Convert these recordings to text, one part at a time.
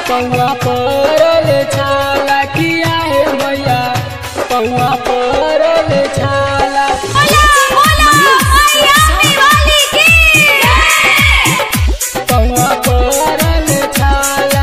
पौआ परल छाला किया है मैया पौआ परल छाला बोला बोला मैया वाली की पौआ परल छाला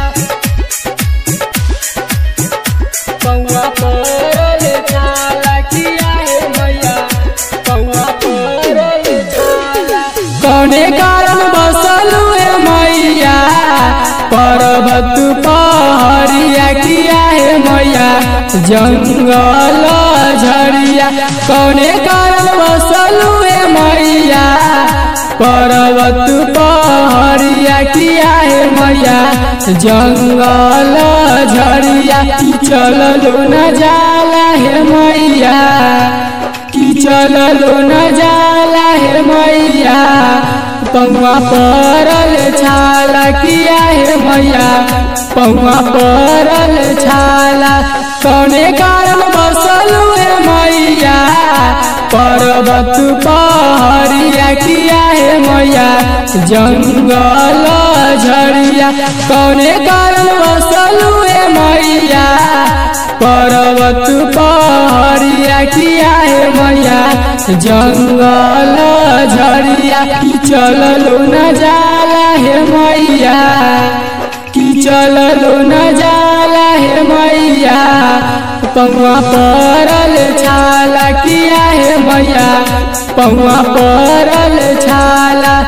पौआ परल छाला किया है मैया पौआ परल छाला कौने कारण बसलू है मैया पर्वत पहाड़िया किया है मैया जंगल झड़िया कौने कारण बसलू है मैया पर्वत पहाड़िया किया है मैया जंगल झड़िया चललो न जाला है मैया कि चललो न जाला है मैया पौआ परल छाला किया है मैया पौआ परल छाला कौने कारण बसलू है मैया पर्वत पहाड़िया किया है मैया जंगल झड़िया कौने कारण बसलू है मैया पर्वत पहाड़िया किया है मैया जंगल झड़िया कि चललो न जाला है मैया कि चललो न जाला है मैया पौआ परल छाला किया है मैया पौआ परल छाला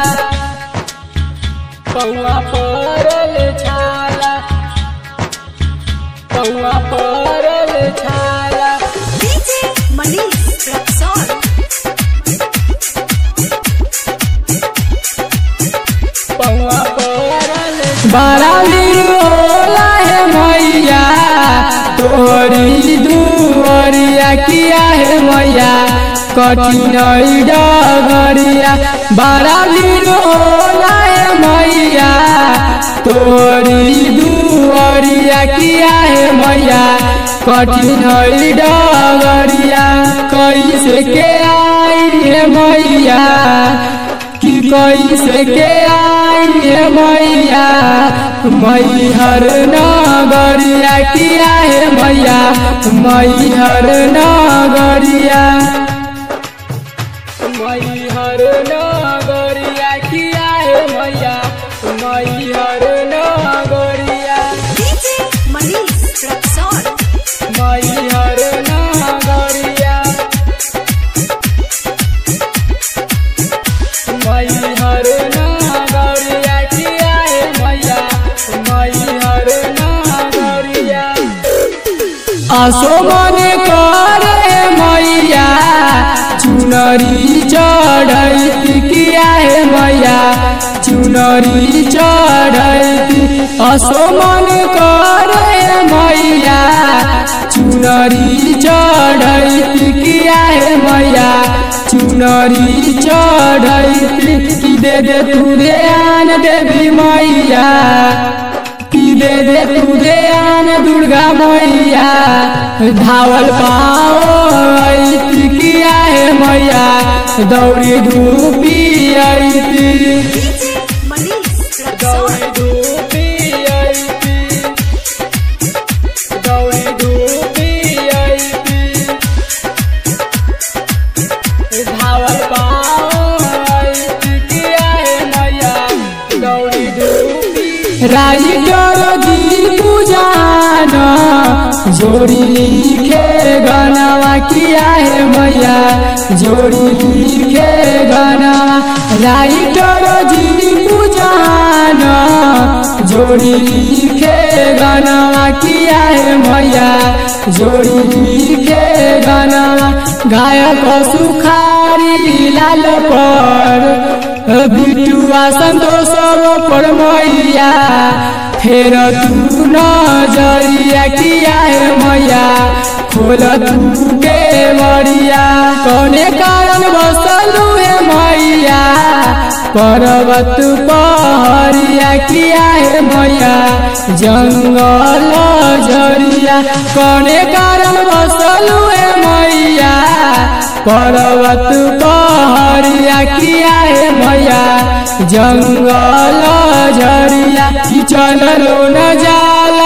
पौआ परल छाला पौआ परल छाला डीजे मनीष रक्सौल पौआ परल बड़ा होला है मैया तोरी दुआरिया किया है मैया कठिन डगरिया बड़ा होला है मैया तोरी दुआरिया किया है मैया कठिन डगरिया कैसे के आई है मैया कि कैसे के आई है मैया मैहर नगरिया किया है मैया मैहर नगरिया मैहर नगरिया किया है मैया मैहर नगरिया डीजे मनीष रक्सौल मैहर नगरिया मैहर नगरिया किया है मैया मैहर नगरिया आसो मने करे मैया चुनरी चढ़ैती किया है मैया चुनरी चढ़ैती आसो मने करे मैया चुनरी चढ़ैती किया है मैया चुनरी चढ़ैती कि दे दे तू ध्यान देवी मैया कि दे दे तू ध्यान दुर्गा मैया धावल पाओ ऐती किया है मैया दौड़ी धूपी ऐती डीजे मनीष रक्सौल दौड़ी धूपी ऐती दौड़ी धूपी ऐती धावल पाओ ऐती किया है मैया दौड़ी धूपी राइटर जी पूजान जोड़ी लिखे गनवा किया है मैया जोड़ी लिखे गनवा राइटर जी पूजान जोड़ी लिखे गनवा किया है मैया जोड़ी लिखे गनवा गायक सुखारी लाल पर बिटुआ संतोष पर मैया फेर तू नजरिया किया है मैया खोल तू के बरिया कौने कारण बसलू है मैया पर्वत पहरिया किया है मैया जंगल झरिया कौने कारण बसलू है मैया पर्वत पहरिया किया है मैया जंगल झरिया कि चललो न जाल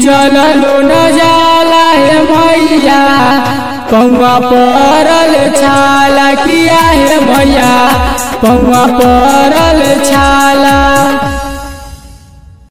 चललो न जाला हे मैया पौआ परल छाला किया हे मैया पौआ परल छाला